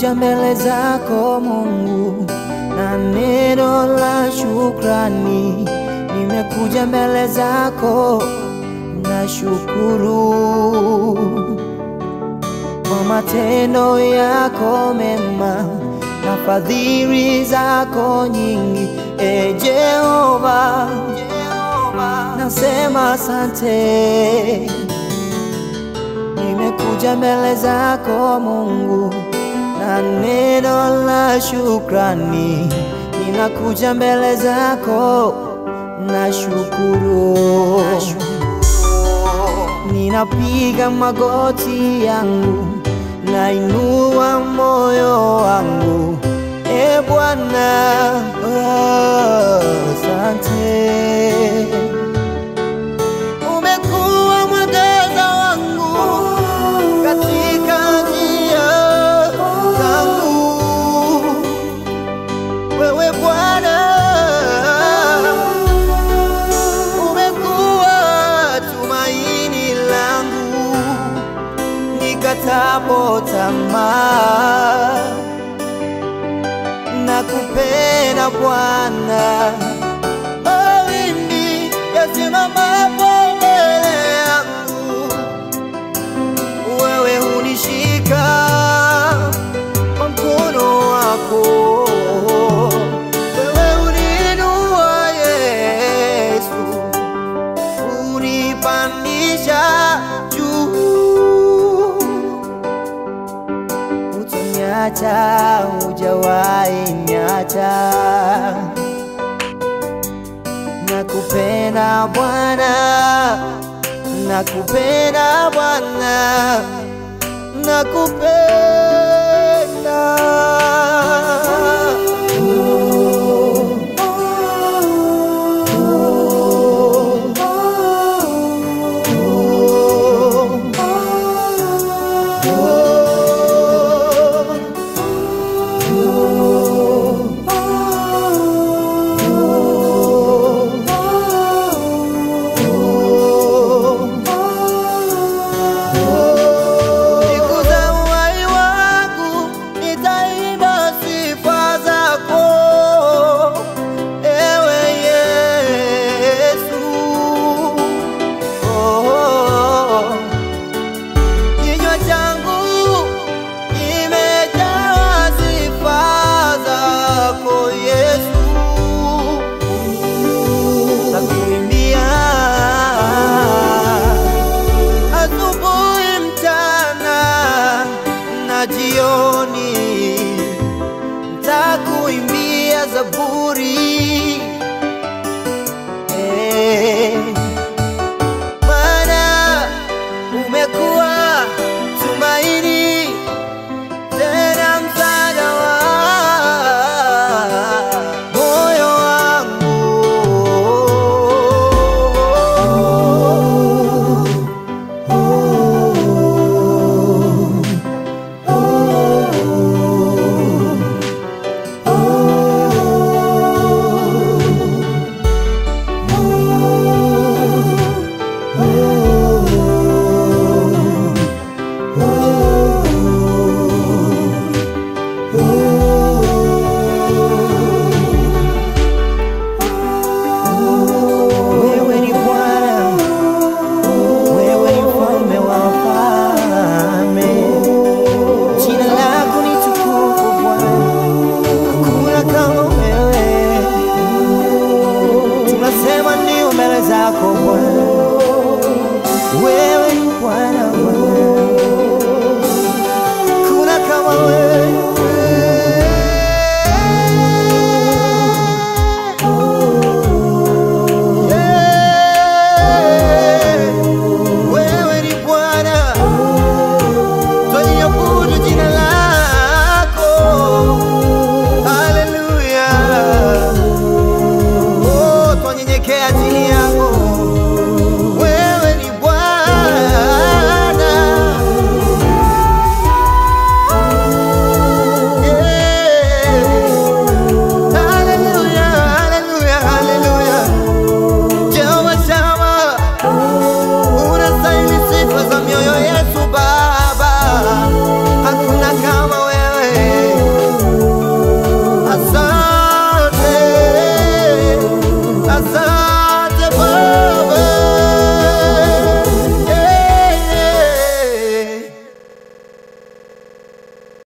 nimekuja mbele zako Mungu na neno la shukrani, nimekuja mbele zako na shukuru kwa matendo yako mema na fadhili zako nyingi, e Jehova, nasema asante. Nimekuja mbele zako Mungu na neno la shukrani, ninakuja mbele zako na shukuru, ninapiga magoti yangu, nainua moyo wangu, e Bwana, oh, asante. Umekuwa mwangaza wangu katika njia zangu, wewe Bwana umekuwa tumaini langu nikatapo tamaa, nakupenda Bwana mawimbi yasimamapo mbele yangu, wewe hunishika kwa mkono wako, wewe uniinua Yesu, unipandisha juu, utaniacha, hujawahi niacha nakupenda Bwana, nakupenda Bwana, nakupenda. Siku za uhai wangu nitaimba sifa zako, ewe Yesu. Oh, oh, oh. Kinywa changu kimejawa sifa zako Yesu, nakuimbia asubuhi, mchana na jioni, ntakuimbia zaburi